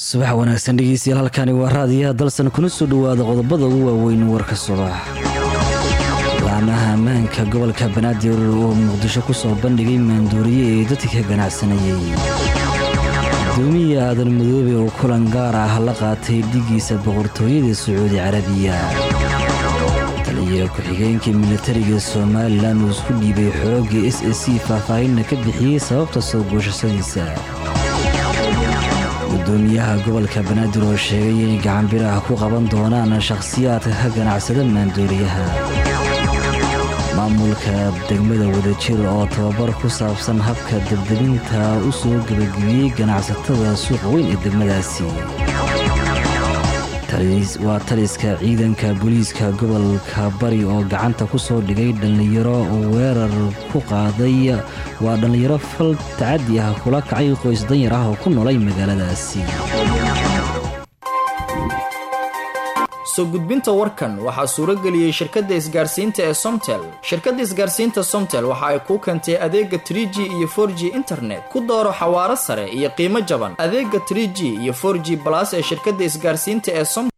subax wanaagsan dhegeystayaal halkani waa raadiyaha dalsan kuna soo dhowaada qodobada ugu waaweyn warka subax laamaha ammaanka gobolka banaadir oo muqdisho ku soo bandhigay maandooriye ee dadka ka ganacsanayay gudoomiya aadan madoobe oo kulan gaar ah la qaatay dhigiisa boqortooyada sacuudi carabiya taliya ku-xigeenka militariga somalilan uu isku dhiibay xoogga s a c faahfaahinna ka bixiyey sababta soo guushashadiisa gudoomiyaha gobolka banaadir oo sheegay inay gacanbiraha ku qaban doonaan shakhsiyaadka ka ganacsada maandooriyaha maamulka degmada wadajir oo tababar ku saabsan habka debdebinta u soo gebagabiyey ganacsatada suuqa weyn ee degmadaasi waa taliska ciidanka booliiska gobolka bari oo gacanta ku soo dhigay dhallinyaro oo weerar ku qaaday waa dhallinyaro fal tacadi ah kula kacay qoys danyar ah oo ku noolay magaaladaasi soo gudbinta warkan waxaa suuro geliyey shirkadda isgaarsiinta ee somtel shirkadda isgaarsiinta somtel waxa ay kuu keentay adeega tr g iyo for g internet ku dooro xawaaro sare iyo qiimo jaban adeega tr g iyo for g balas ee shirkadda isgaarsiinta ee som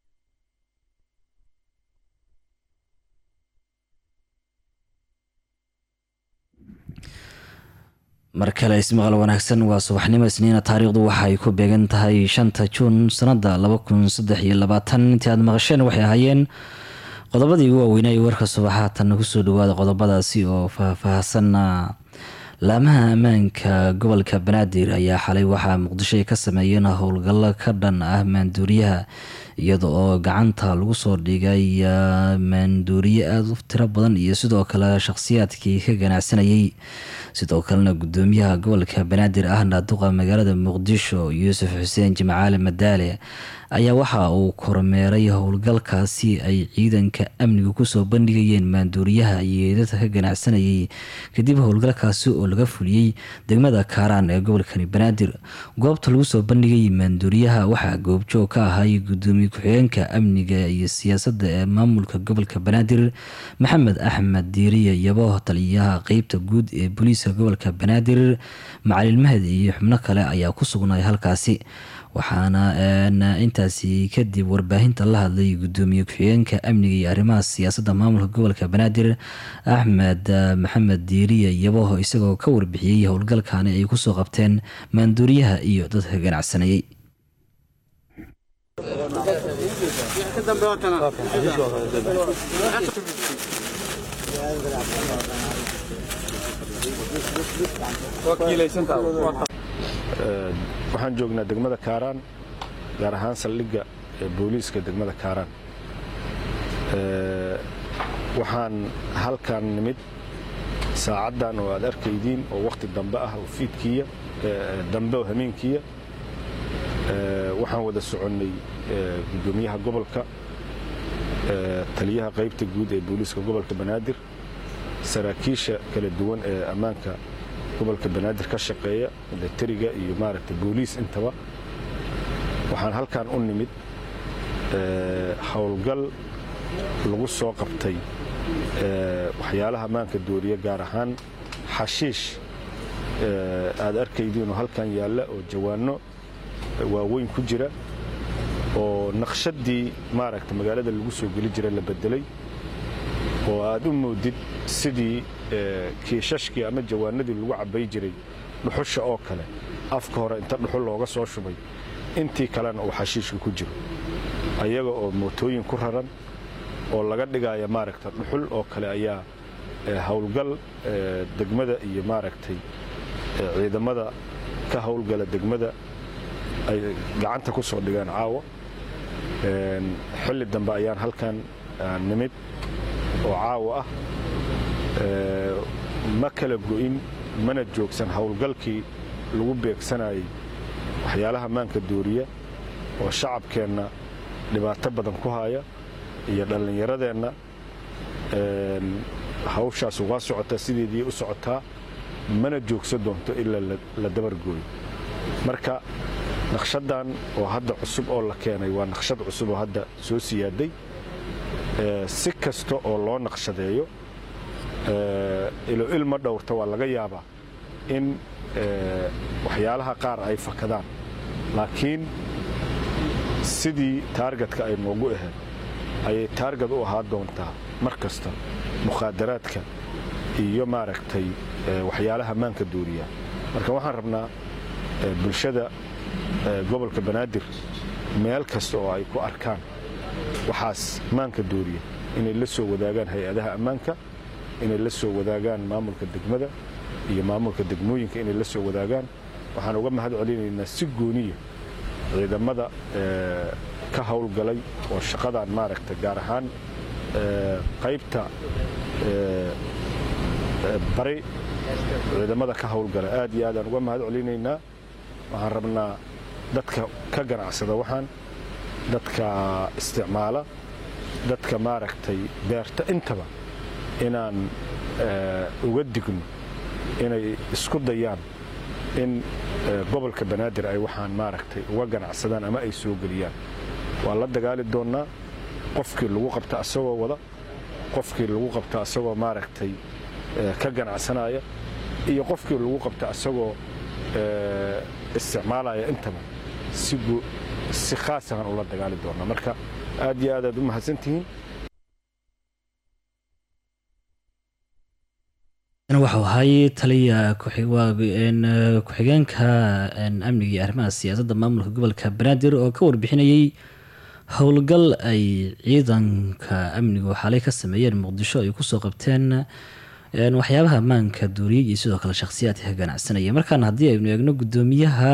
mar kale ismaqal wanaagsan waa subaxnimo isniina taariikhdu waxa ay ku beegan tahay shanta juun sanada laba kun saddex iyo labaatan intii aad maqasheen waxay ahaayeen qodobadii ugu waaweynaa ee warka subaxaatanna kusoo dhawaada qodobadaasi oo faahfaahsanna laamaha ammaanka gobolka banaadir ayaa xalay waxaa muqdisho ay ka sameeyeen howlgallo ka dhan ah maanduuriyaha iyada oo gacanta lagu soo dhigay maanduuriye aada u tiro badan iyo sidoo kale shakhsiyaadkii ka ganacsanayay sidoo kalena gudoomiyaha gobolka banaadir ahna duqa magaalada muqdisho yuusuf xuseen jimcaale madaale ayaa waxa uu kormeeray howlgalkaasi ay ciidanka amniga kusoo bandhigayeen maanduuriyaha iyo dadka ka ganacsanayay kadib howlgalkaasi oo laga fuliyey degmada kaaraan ee gobolkani banaadir goobta lagu soo bandhigay maanduuriyaha waxaa goobjoog ka ahay gudoomiye ku-xigeenka amniga iyo siyaasadda ee maamulka gobolka banaadir maxamed axmed diiriye yabo taliyaha qeybta guud ee booliiska gobolka banaadir macalin mahad iyo xubno kale ayaa ku sugnay halkaasi waxaana intaasi kadib warbaahinta la hadlay gudoomiye ku-xigeenka amniga iyo arrimaha siyaasadda maamulka gobolka banaadir axmed maxamed diiriye yaboho isagoo ka warbixiyey howlgalkani ay kusoo qabteen maanduuriyaha iyo dadka ganacsanayay waxaan joognaa degmada kaaraan gaar ahaan saldhigga booliiska degmada kaaraan waxaan halkan nimid saacaddan oo aad arkaydiin oo wakhti dambe ah oo fiidkiiya dambe oo hameenkiiya waxaan wada soconnay gudoomiyaha gobolka taliyaha qaybta guud ee booliiska gobolka banaadir saraakiisha kala duwan ee ammaanka gobolka banaadir ka shaqeeya milatariga iyo maaragta booliis intaba waxaan halkan u nimid howlgal lagu soo qabtay waxyaalaha maanka dooriya gaar ahaan xashiish aad arkaydiinoo halkan yaalla oo jawaanno waaweyn ku jira oo naqshadii maaragta magaalada lagu soo geli jira la bedelay oo aad u moodid sidii kiishashkii ama jawaanadii lagu cabbay jiray dhuxusha oo kale afka hore inta dhuxul looga soo shubay intii kalena uu xashiishka ku jiro ayaga oo mootooyin ku raran oo laga dhigaya maaragta dhuxul oo kale ayaa howlgal degmada iyo maaragtay ciidamada ka howlgala degmada ay gacanta ku soo dhigeen caawa xilli dambe ayaan halkan nimid oo caawa ah ma kala go'in mana joogsan howlgalkii lagu beegsanayay waxyaalaha maanka dooriya oo shacabkeenna dhibaato badan ku haya iyo dhallinyaradeenna hawshaas waa socotaa sideedii u socotaa mana joogsa doonto ilaa la dabargooyo marka naqshaddan oo hadda cusub oo la keenay waa naqshad cusub oo hadda soo siyaaday si kasta oo loo naqshadeeyo ilo ilma dhowrta waa laga yaabaa in waxyaalaha qaar ay fakadaan laakiin sidii taargetka ay noogu ahayd ayay taarget u ahaa doontaa mar kasta mukhaadaraadka iyo maaragtay waxyaalaha maanka duuriya marka waxaan rabnaa bulshada gobolka banaadir meel kasta oo ay ku arkaan waxaas maanka duuriya inay la soo wadaagaan hay-adaha ammaanka inay la soo wadaagaan maamulka degmada iyo maamulka degmooyinka inay la soo wadaagaan waxaan uga mahad celinaynaa si gooniya ciidamada ka howlgalay oo shaqadan maaragta gaar ahaan qaybta bari ciidamada ka howlgala aad iyo aadaan uga mahad celinaynaa waxaan rabnaa dadka ka ganacsada waxaan dadka isticmaala dadka maaragtay beerta intaba inaan uga digno inay isku dayaan in gobolka banaadir ay waxaan maaragtay uga ganacsadaan ama ay soo geliyaan waa la dagaali doonnaa qofkii lagu qabta asagoo wada qofkii lagu qabta asagoo maaragtay ka ganacsanaya iyo qofkii lagu qabta asagoo isticmaalaya intaba si khaasahan ula dagaali doonnaa marka aad iyo aad aad u mahadsantihiin waxau ahay taliya ku-xigeenka amniga iyo arrimaha siyaasadda maamulka gobolka banaadir oo ka warbixinayey howlgal ay ciidanka amnigu xalay ka sameeyeen muqdisho ay kusoo qabteen waxyaabaha ammaanka duuriyey iyo sidoo kale shakhsiyaadka ka ganacsanaya markaana haddii aynu eegno gudoomiyaha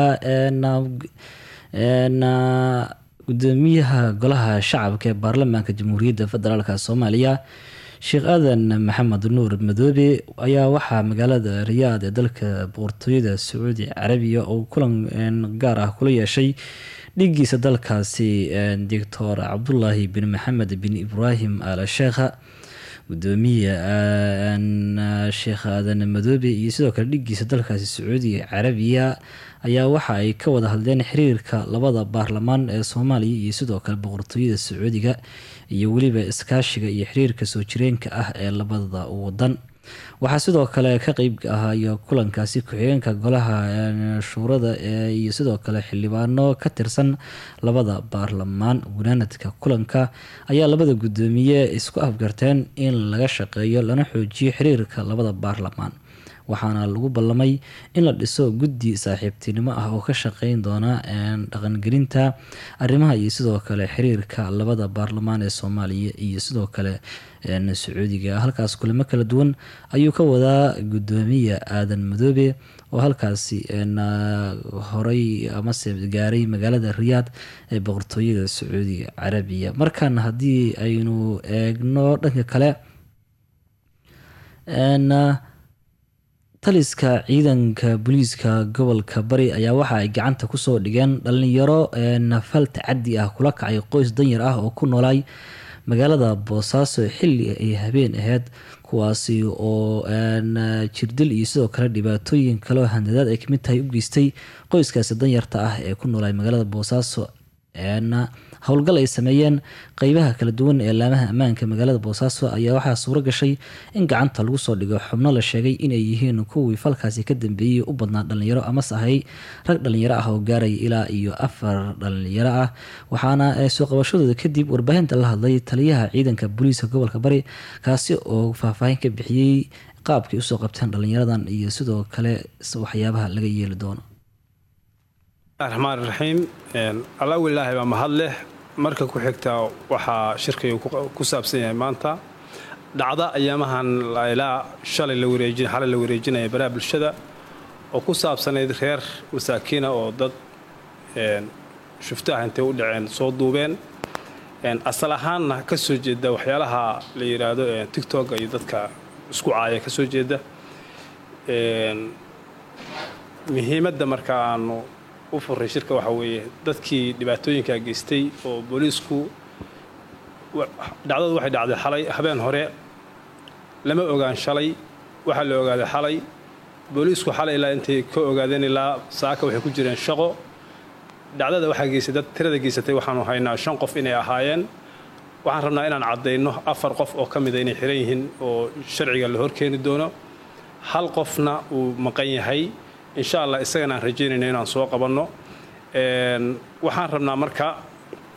gudoomiyaha golaha shacabka ee baarlamaanka jamhuuriyadda federaalk soomaaliya sheekh aadan maxamed nuur madoobe ayaa waxaa magaalada riyaad ee dalka boqortooyada sacuudi carabiya oo kulan gaar ah kula yeeshay dhigiisa dalkaasi doctor cabdulaahi bin maxamed bin ibraahim al sheekha gudoomiya sheekh aadan madoobe iyo sidoo kale dhigiisa dalkaasi sacuudiga carabiya ayaa waxa ay ka wada hadleen xiriirka labada baarlamaan ee soomaaliya iyo sidoo kale boqortooyada sacuudiga iyo weliba iskaashiga iyo xiriirka soo jireenka ah ee labada wadan waxaa sidoo kale ka qeyb ahayo kulankaasi ku-xigeenka golaha shuurada iyo sidoo kale xildhibaano ka tirsan labada baarlamaan gunaanadka kulanka ayaa labada gudoomiye isku afgarteen in laga shaqeeyo lana xoojiyo xiriirka labada baarlamaan waxaana lagu ballamay in la dhiso guddi saaxiibtinimo ah oo ka shaqeyn doona dhaqangelinta arrimaha iyo sidoo kale xiriirka labada baarlamaan ee soomaaliya iyo sidoo kale sacuudiga halkaas kulamo kala duwan ayuu ka wadaa gudoomiya aadan madoobe oo halkaasi horey amase gaaray magaalada riyaad ee boqortooyada sacuudiga carabiya markaana haddii aynu eegno dhanka kale taliska ciidanka booliiska gobolka bari ayaa waxa ay gacanta kusoo dhigeen dhalinyaro nafal tacadi ah kula kacay qoys danyar ah oo ku noolaay magaalada boosaaso xilli ay habeen ahayd kuwaasi oo jirdil iyo sidoo kale dhibaatooyin kaleo handadaad ay kamid tahay u geystay qoyskaasi danyarta ah ee ku noolaay magaalada boosaaso howlgal ay sameeyeen qeybaha kala duwan ee laamaha ammaanka magaalada boosaaso ayaa waxaa suuro gashay in gacanta lagu soo dhigo xubno la sheegay inay yihiin kuwii falkaasi ka dambeeyey u badnaa dhalinyaro amase ahay rag dhalinyaro ah oo gaaraya ilaa iyo afar dhalinyaro ah waxaana soo qabashadooda kadib warbaahinta la hadlay taliyaha ciidanka booliiska gobolka bari kaasi oo faahfaahin ka bixiyey qaabkay usoo qabteen dhalinyaradan iyo sidoo kale waxyaabaha laga yeeli doono raxmaan raxiim allahu ilaahay baa mahad leh marka ku xigta waxaa shirkaygu ku saabsan yahay maanta dhacda ayaamahan ilaa shalay la wareejin xalay la wareejinaya baraha bulshada oo ku saabsanayd reer masaakiina oo dad shufto ah intay u dhaceen soo duubeen asal ahaanna ka soo jeeda waxyaalaha la yidhaahdo tictok iyo dadka isku caaya ka soo jeeda muhiimadda marka aanu u furay shirka waxaa weeye dadkii dhibaatooyinkaa geystay oo booliisku dhacdadu waxay dhacday xalay habeen hore lama ogaan shalay waxaa la ogaaday xalay booliisku xalay ilaa intay ka ogaadeen ilaa saaka waxay ku jireen shaqo dhacdada waxaa geystay dad tirada geysatay waxaanu haynaa shan qof inay ahaayeen waxaan rabnaa inaan caddayno afar qof oo ka mida inay xiran yihiin oo sharciga la horkeeni doono hal qofna uu maqan yahay insha allah isagana aan rajaynayno inaan soo qabanno waxaan rabnaa marka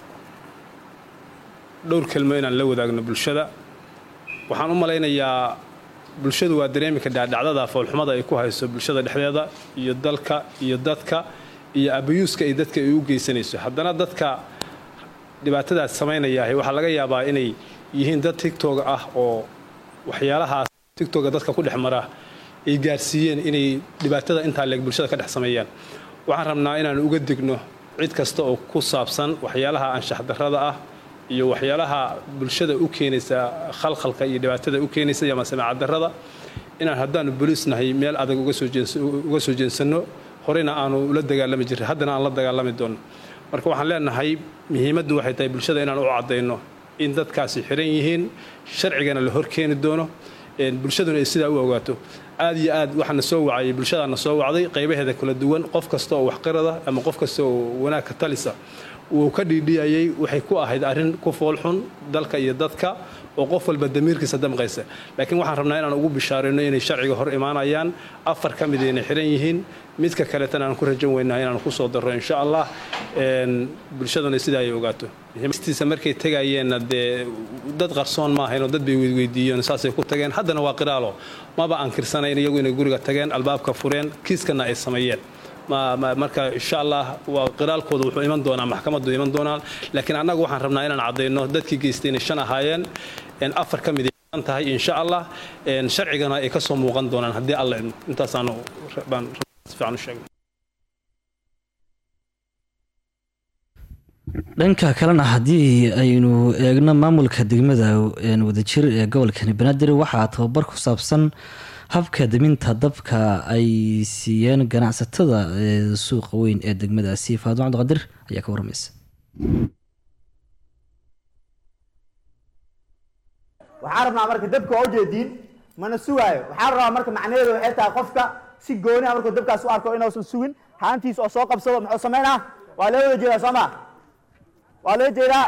dhowr kelmo inaan la wadaagno bulshada waxaan u malaynayaa bulshadu waa dareemi kadhaa dhacdada foolxumada ay ku hayso bulshada dhexdeeda iyo dalka iyo dadka iyo abayuuska ay dadka ay u geysanayso haddana dadka dhibaatadaas samaynayaahay waxaa laga yaabaa inay yihiin dad tigtog ah oo waxyaalahaas tigtoga dadka ku dhex mara ay gaarsiiyeen inay dhibaatada intaa leeg bulshada ka dhex sameeyaan waxaan rabnaa inaan uga digno cid kasta oo ku saabsan waxyaalaha anshax darrada ah iyo waxyaalaha bulshada u keenaysa khalkhalka iyo dhibaatada u keenaysa ama samaaca darrada inaan haddaanu boliis nahay meel adag uga soo jeensanno horeyna aanu ula dagaalami jirin haddana aan la dagaalami doonno marka waxaan leenahay muhiimaddu waxay tahay bulshada inaan u caddayno in dadkaasi xiran yihiin sharcigana la horkeeni doono bulshaduna ay sidaa u ogaato aad iyo aad waxaana soo wacayay bulshadaana soo wacday qaybaheeda kala duwan qof kasta oo waxqirada ama qof kasta oo wanaagka talisa wuu ka dhiidhiyayay waxay ku ahayd arrin ku foolxun dalka iyo dadka oo qof walba damiirkiisa damqaysa laakiin waxaan rabnaa inaan ugu bishaarayno inay sharciga hor imaanayaan afar ka mid inay xiran yihiin midka kaletana aan ku rajan weynaa inaan ku soo darro insha allah bulshaduna sidaa ay ogaato muhiimstiisa markay tegayeenna dee dad qarsoon ma ahayn oo dad bay weydweydiiyeen saasay ku tageen haddana waa qiraalo maba ankirsanayn iyagu inay guriga tageen albaabka fureen kiiskana ay sameeyeen marka insha allah waa qiraalkooda wuxuu iman doonaa maxkamaddu iman doonaa laakiin annagu waxaan rabnaa inaan caddayno dadkii geystay inay shan ahaayeen afar ka mid ay tahay insha allah sharcigana ay ka soo muuqan doonaan haddii alla idmo intaasaanu baan fiican u sheegay dhanka kalena haddii aynu eegno maamulka degmada wadajir ee gobolkani banaadir waxaa tababar ku saabsan habka deminta dabka ay siiyeen ganacsatada suuqa weyn ee degmadaasi faadimo cabdiqadir ayaa ka warramaysa waxaan rabnaa marka dabka waa ujeediin mana sugaayo waxaan rabaa marka macnaheedu waxay tahay qofka si gooni a markuu dabkaas u arko inuusan sugin haantiis oo soo qabsado muxuu samaynaa waa loo wada jeedaa soo ma waa loo jeedaa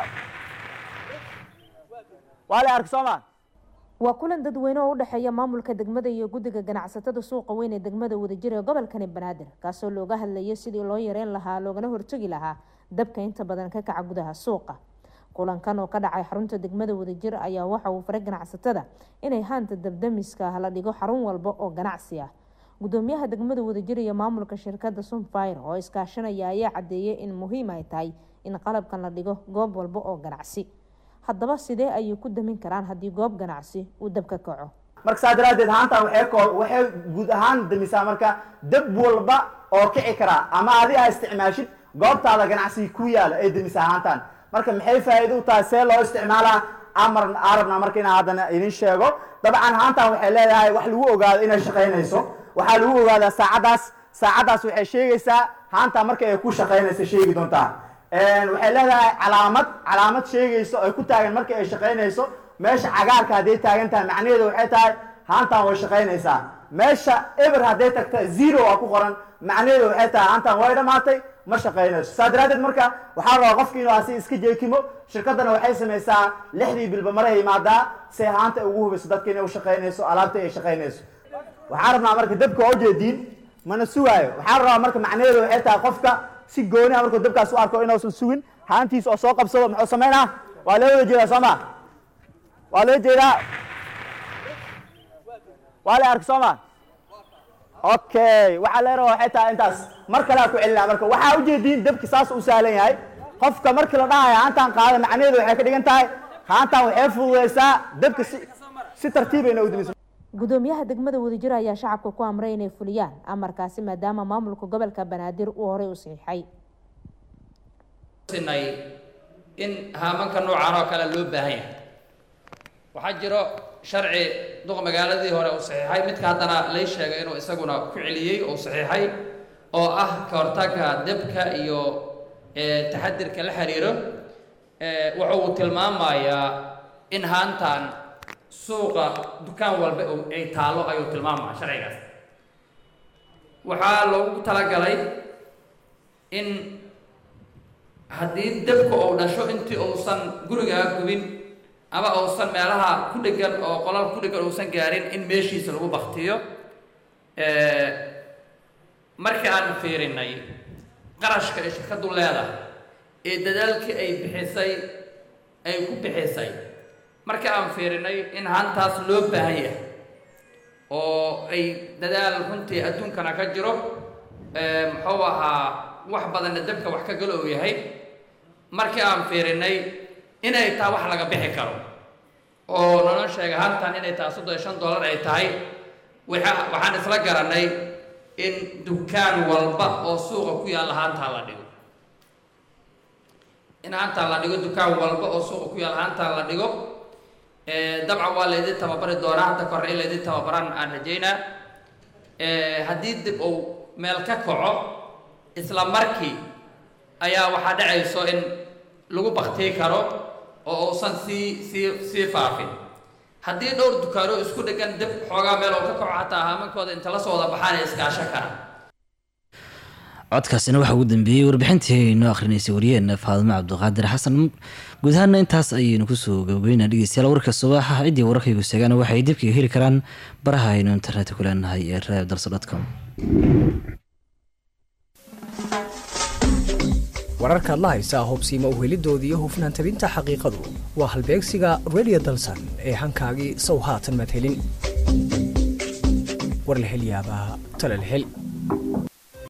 waa la arka soo ma waa kulan dadweyne oo u dhexeeya maamulka degmada iyo guddiga ganacsatada suuqa weyn ee degmada wadajir ee gobolkani banaadir kaasoo looga hadlayo sidii loo yareyn lahaa loogana hortegi lahaa dabka inta badan ka kaca gudaha suuqa kulankan oo ka dhacay xarunta degmada wadajir ayaa waxa uu faray ganacsatada inay haanta dabdamiska ah la dhigo xarun walba oo ganacsi ah gudoomiyaha degmada wadajir iyo maamulka shirkada sunfire oo iskaashanaya ayaa cadeeyay in muhiim ay tahay in qalabkan la dhigo goob walba oo ganacsi haddaba sidee ayay ku damin karaan haddii goob ganacsi uu dab ka kaco marka saa daraadeed haantan waxay ko waxay guud ahaan damisaa marka dab walba oo kici karaa ama adi aa isticmaashid goobtaada ganacsiga ku yaala ay damisaa haantan marka maxay faa'iido u tahay see loo isticmaalaa amar arabna marka inaan haddana idin sheego dabcan haantan waxay leedahay wax lagu ogaado inay shaqaynayso waxaa lagu ogaadaa saacaddaas saacaddaas waxay sheegaysaa haantan marka ay ku shaqaynayso sheegi doontaa waxay leedahay calaamad calaamad sheegayso ay ku taagan marka ay shaqaynayso meesha cagaarka hadday taagan tahay macnaheedu waxay tahay haantan way shaqaynaysaa meesha eber hadday tagta zero a ku qoran macnaheedu waxay tahay haantan way dhammaatay ma shaqaynayso saa daraadeed marka waxaa rabaa qofki inuu asi iska jeekimo shirkaddana waxay samaysaa lixdii bilba maray imaadaa si haanta ay ugu hubiso dadka inay u shaqaynayso alaabta ay shaqaynayso waxaan rabnaa marka dabka waa ujeediin mana sugaayo waxaan rabaa marka macnaheedu waxay tahay qofka si gooni a markuu dabkaas u arko inuusan sugin haantiis oo soo qabsado muxuu samaynaa waa loo wada jeedaa soo ma waa loo jeedaa waa la arka soo ma okay waxaa leera waxay tahay intaas mar kalea ku celinaa marka waxaa ujeediin dabki saas u sahlan yahay qofka markii la dhahayo haantaan qaada macnaheedu waxay ka dhigan tahay haantaan waxay fududeysaa dabka si si tartiibayna u dimiso gudoomiyaha degmada wadajir ayaa shacabka ku amray inay fuliyaan amarkaasi maadaama maamulka gobolka banaadir uu horey u saxiixay in haamanka noocaan oo kale loo baahan yahay waxaa jiro sharci duq magaaladii hore uu saxiixay midka haddana lay sheegay inuu isaguna ku celiyey uu saxiixay oo ah ka hortagga debka iyo taxadirka la xiriiro wuxuu tilmaamayaa in haantan suuqa dukaan walba ay taallo ayuu tilmaamaya sharcigaas waxaa loogu talagalay in haddii debka uu dhasho intii uusan gurigaa gubin ama uusan meelaha ku dhegan oo qolal ku dhegan uusan gaarin in meeshiisa lagu baktiyo markii aan fiirinay qarashka ay shirkaddu leedahay ee dadaalkii ay bixisay ay ku bixisay marka aan fiirinay in haantaas loo baahan yahay oo ay dadaal runtii adduunkana ka jiro muxuu ahaa wax badanna dabka wax ka galo uu yahay markii aan fiirinay inay tahay wax laga bixi karo oo naloo sheegay hantan inay tahay soddon iyo shan dollar ay tahay waxaan isla garanay in dukaan walba oo suuqa ku yaalla haantaa la dhigo in haantaa la dhigo dukaan walba oo suuqa ku yaalla haantaa la dhigo dabcan waa laydin tababari doonaa hadda korre in laydin tababaran aan rajaynaa haddii dib uu meel ka kaco isla markii ayaa waxaa dhacayso in lagu baktii karo oo uusan sii sii sii faafin haddii dhowr dukaano isku dhegan dib xoogaa meel oo ka kaco xataa haamankooda inta la soo wada baxaan ay iskaasho karaan codkaasina waxaa ugu dambeeyey warbixintii noo akhrinaysay wariyeenna faadimo cabdiqaadir xasan guud ahaana intaas ayaynu kusoo gabagabeynaa dhegeystayaal warka subaxa ciddii wararkaygu seegaana waxay dibkaga heli karaan baraha aynu internetka ku leenahay ee radio dalso com wararkaad la haysaa hobsiima uhelidooda iyo hufnaan tabinta xaqiiqadu waa halbeegsiga radio dalsan ee hankaagii sow haatan madhelin war la hel yaabaa tala la hel